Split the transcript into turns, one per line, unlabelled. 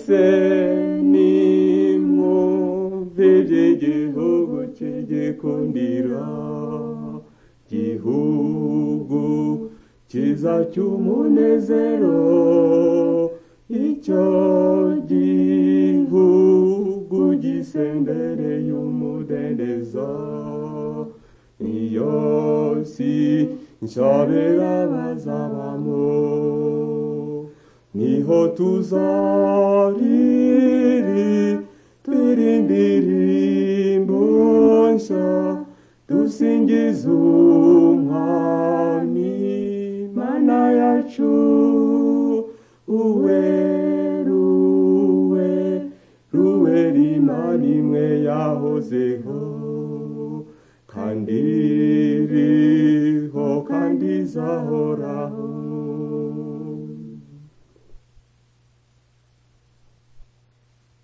mwese nimwumvire igihugu kigikundira gihugu kizacyumunezero icyo gihugu gisendereye umudendezo iyo si nshabera bazabamo niho tuzariri turi indirimbo nshya dusingiza umwami mana yacu uwe ruwe ruwe rimana imwe yahozeho kandi iriho kandi izahoraho